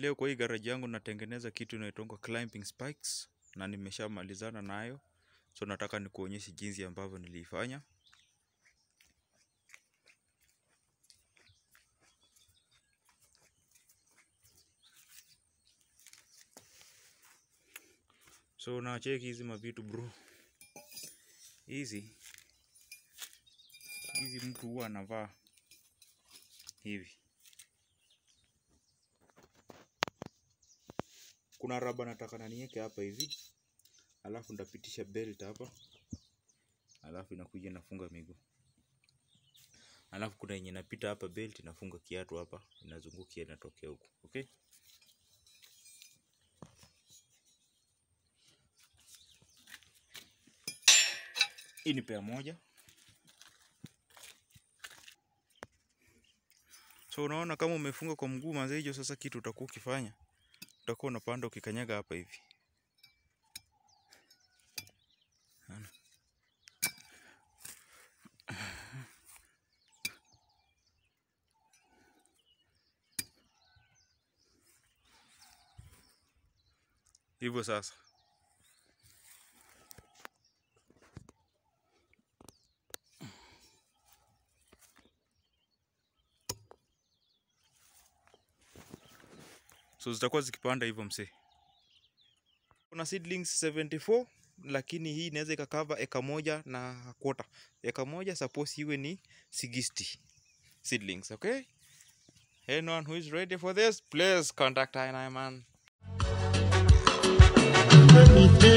leo kwa hii garage yangu natengeneza kitu inaitwa climbing spikes na nimeshamalizana nayo, so nataka nikuonyeshe jinsi ambavyo niliifanya. So nacheki hizi mavitu bro, hizi hizi mtu huwa anavaa hivi. Kuna raba nataka na niweke hapa hivi, alafu ndapitisha belt hapa, alafu inakuja inafunga miguu, alafu kuna yenye inapita hapa belt inafunga kiatu hapa, inazungukia inatokea huku, okay. Hii ni pea moja. So unaona kama umefunga kwa mguu manze, hiyo sasa kitu utakuwa ukifanya, utakuwa unapanda ukikanyaga hapa hivi. Unaona? Hivyo sasa. So zitakuwa zikipanda hivyo msee. Kuna seedlings 74 lakini hii inaweza ikakava eka moja na quarter. Eka moja suppose iwe ni 60 seedlings, okay? Anyone who is ready for this, please contact I man.